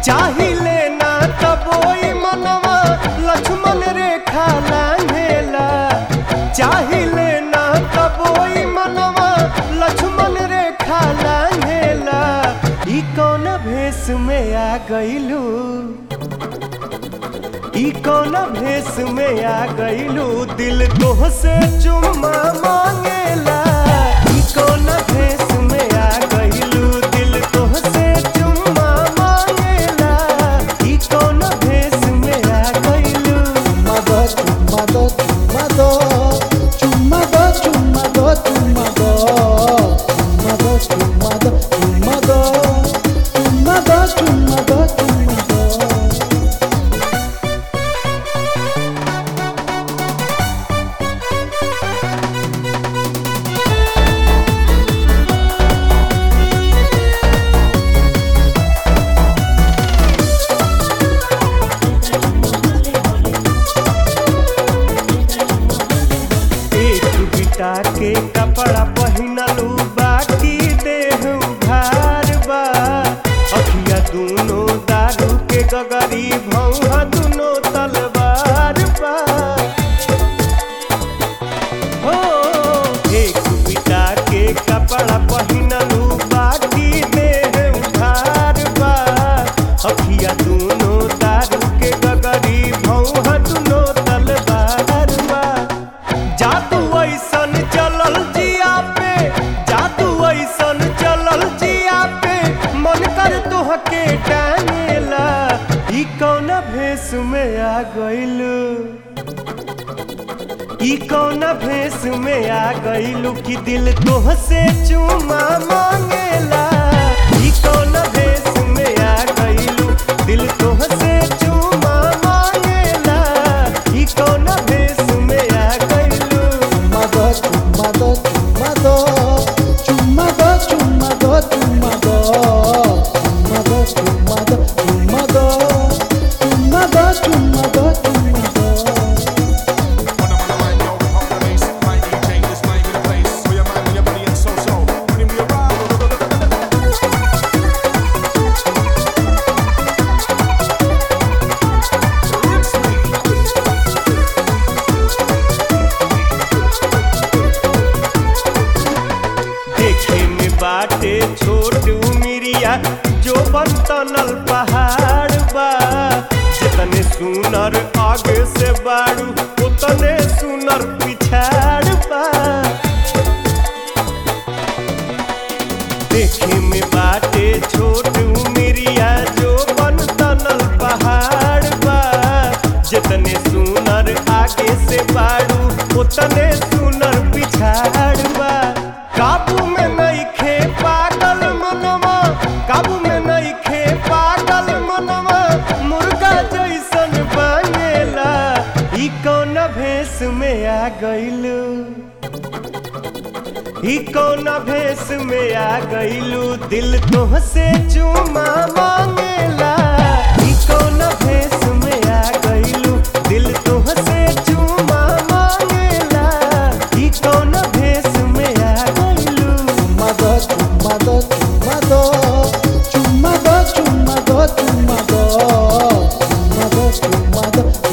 चाहिले ना तबोई मनवा लक्ष्मण रेखा लांघेला चाहिले ना तबोई मनवा लक्ष्मण रेखा लांघेला ई कौन भेष में आ गइलू ई कौन भेष में आ गइलू दिल तोह से चुम्मा मांगेला ई कौन भेष में आ गइलू दिल तोह से चुम्मा मांगेला ई कौन भेष में आ गइलू Chumado, chumado, chumado, chumado, chumado, chumado, chumado, chumado, chumado, chumado, chumado, chumado. एक बिटा के कपड़ा पहिनलू बाकी देह उघार बा अखिया दूनो दारू के गगरी भौहा दूनो तलवार बा हो एक बिटा के कपड़ा पहिनलू बाकी देह उघार बा अखिया दूनो दारू के गगरी भौहा दूनो तलवार बा जादू ऐसन चलल जिया पे जादू ऐसन चलल जिया पे मन कर तोहके टांगेला ई कौन भेष में आ गइलू ई कौन भेष में आ गइलू कि दिल तोह से चुमा मांगेला ई कौन भेष में आ गइलू दिल तोह से चुमा मांगेला ई कौन भेष में आ गइलू Chumado, chumado, chumado, chumado, chumado, chumado, chumado, chumado, chumado, chumado, chumado, chumado. देखे में बाटे छोट उमिरिया जो बन तनल पहाड़ बा जितने सुनर आगे से बाड़ू उतने सुनर पिछाड़ बा देखे में बाटे छोट उमिरिया जो बन तनल पहाड़ बा जितने सुनर आगे से बाड़ू उतने सुनर पिछाड़ बा काबू में नहीं खे पागल मनवा काबू में नहीं खे पागल मनवा मुर्गा जैसन बनेला ई कौन भेष में आ गइलू ई कौन भेष में आ गइलू दिल तोह से चुमा मांगेला ई कौन भेष में आ गइलू दिल तोह से चुमा मांगेला ई कौन भेष में आ गइलू Chumado, chumado, chumado, chumado, chumado, chumado, chumado, chumado,